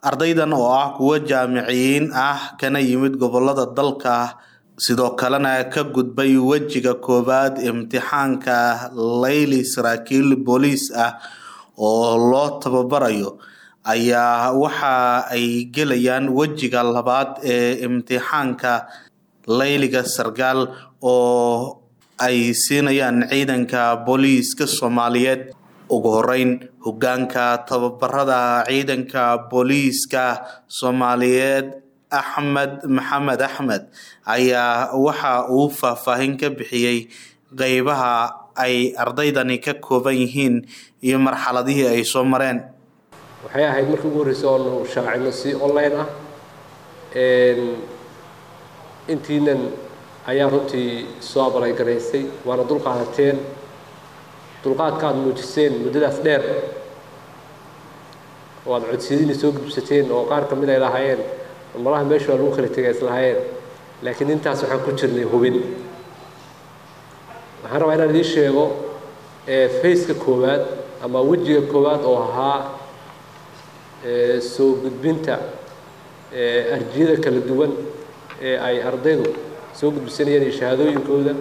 ardaydan oo ah kuwo jaamiciyiin ah kana yimid gobolada dalka sidoo kalena ka gudbay wejiga koowaad imtixaanka layli saraakiil booliis ah oo loo tababarayo ayaa waxa ay gelayaan wejiga labaad ee imtixaanka layliga sarkaal oo ay siinayaan ciidanka booliiska soomaaliyeed ugu horeyn hogaanka tababarada ciidanka booliiska soomaaliyeed axmed maxamed axmed ayaa waxa uu faahfaahin ka bixiyey qeybaha ay ardaydani ka kooban yihiin iyo marxaladihii ay soo mareen waxay ahayd markii ugu horreysay oonu shaacino si online ah intiinan ayaa runtii soo abalay-garaysay waana dulqaadateen dulqaadka aada muujiseen muddadaas dheer oo aada codsiyadiina soo gudubsateen oo qaar ka mid ay lahaayeen malaha meesha waa lagu kala tegay islahaayeen laakiin intaas waxaan ku jirnay hubin waxaan rabaa inaan idiin sheego faceka koowaad ama wejiga koowaad oo ahaa soo gudbinta arjiyada kala duwan ee ay ardaydu soo gudbisanayeen iyo shahaadooyinkooda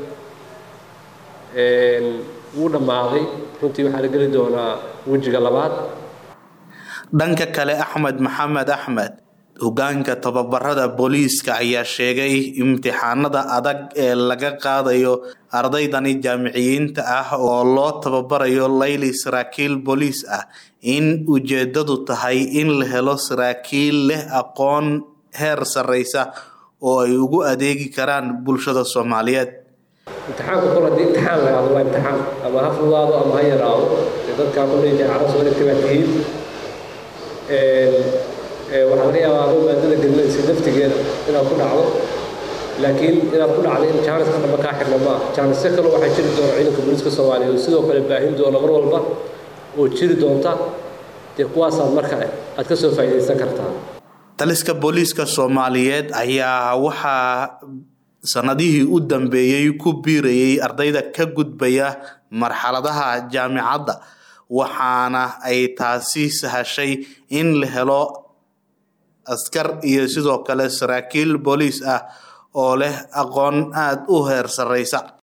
wuu dhammaaday runtii waxaa la geli doonaa wejiga labaad dhanka kale axmed maxamed axmed hogaanka tababarada booliiska ayaa sheegay imtixaanada adag ee laga qaadayo ardaydani jaamiciyiinta ah oo loo tababarayo layli saraakiil booliis ah in ujeedadu tahay in la helo saraakiil leh aqoon heer sarreysa oo ay ugu adeegi karaan bulshada soomaaliyeed imtixaanku kol haddii imtixaan la hado waa imtixaan ama ha fudaado ama ha yaraado ee dadkaa kulay jaacada soo dhigtay baa tihiin waxaa laga yaabaa adoo maadada gelinaysa naftigeeda inaad ku dhacdo laakiin inaad ku dhacdo in jaaniska dhamba kaa xirna ma ah jaanisyo kale waxaa jiri doona ciidanka booliiska soomaaliyeed oo sidoo kale baahin doona mar walba oo jiri doonta dee kuwaasaad mar kale aad ka soo faa'iidaysan kartaa taliska booliiska soomaaliyeed ayaa waxaa sanadihii u dambeeyey ku biirayay ardayda ka gudbaya marxaladaha jaamicadda waxaana ay taasi sahashay in la helo askar iyo sidoo kale saraakiil booliis ah oo leh aqoon aada u heer sarreysa